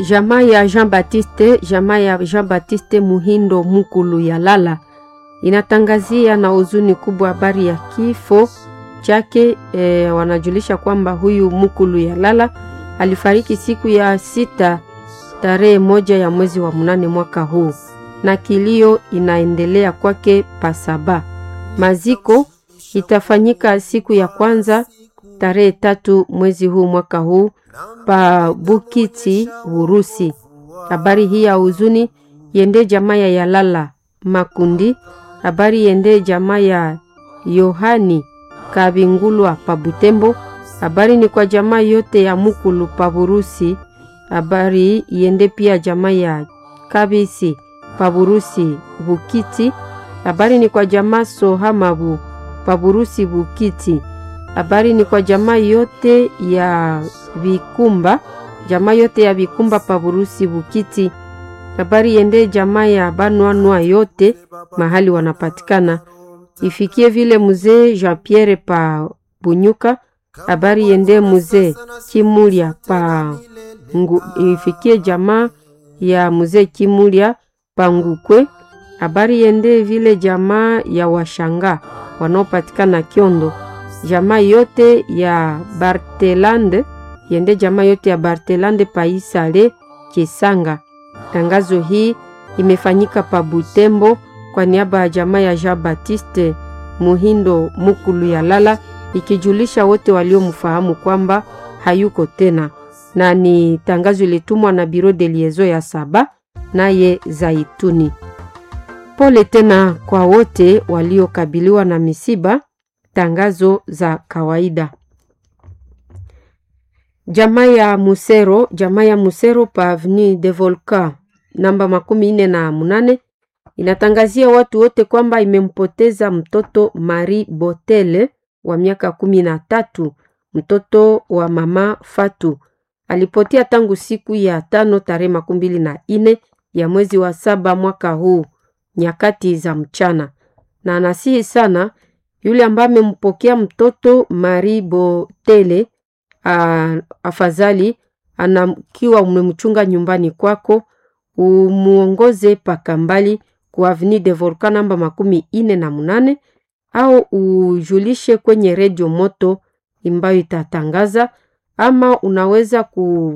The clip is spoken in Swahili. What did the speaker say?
Jamaa ya Jean Baptiste, jamaa ya Jean Baptiste Muhindo Mukulu ya Lala inatangazia na huzuni kubwa habari ya kifo chake. E, wanajulisha kwamba huyu Mukulu ya Lala alifariki siku ya sita tarehe moja ya mwezi wa mnane mwaka huu, na kilio inaendelea kwake pasaba. Maziko itafanyika siku ya kwanza tarehe tatu mwezi huu mwaka huu pa Bukiti Urusi. Habari hii ya huzuni yende jamaa ya Yalala Makundi. Habari yende jamaa ya Yohani Kabingulwa pa Butembo. Habari ni kwa jamaa yote ya Mukulu pa Burusi. Habari yende pia jamaa ya Kabisi pa Burusi Bukiti. Habari ni kwa jamaa Sohamabu pa Burusi Bukiti. Habari ni kwa jamaa yote ya Vikumba, jamaa yote ya Vikumba pa Burusi Bukiti. Habari yende jamaa ya Banwanwa yote mahali wanapatikana. Ifikie vile mzee Jean Pierre pa Bunyuka. Habari yende mzee Kimulia pa ngu, ifikie jamaa ya mzee Kimulia pa Ngukwe. Habari yende vile jamaa ya Washanga wanaopatikana Kiondo jamaa yote ya Bartelande yende jamaa yote ya Bartelande paisale Kisanga. Tangazo hii imefanyika pa Butembo kwa niaba ya jamaa ya Jean Baptiste Muhindo Mukulu ya Lala, ikijulisha wote waliomfahamu kwamba hayuko tena, na ni tangazo ilitumwa na Biro de Liezo ya Saba naye Zaituni. Pole tena kwa wote waliokabiliwa na misiba. Tangazo za kawaida. Jamaa ya Musero, jamaa ya Musero pa Avenue de Volcan namba makumi nne na munane inatangazia watu wote kwamba imempoteza mtoto Marie Botele wa miaka kumi na tatu, mtoto wa mama Fatu. Alipotea tangu siku ya tano tarehe makumi mbili na ine ya mwezi wa saba mwaka huu nyakati za mchana, na anasihi sana yule ambaye amempokea mtoto Marie Botele afadhali anakiwa umemchunga nyumbani kwako, umuongoze paka mbali ku Avenue de Volcan namba makumi ine na munane au ujulishe kwenye redio moto ambayo itatangaza, ama unaweza ku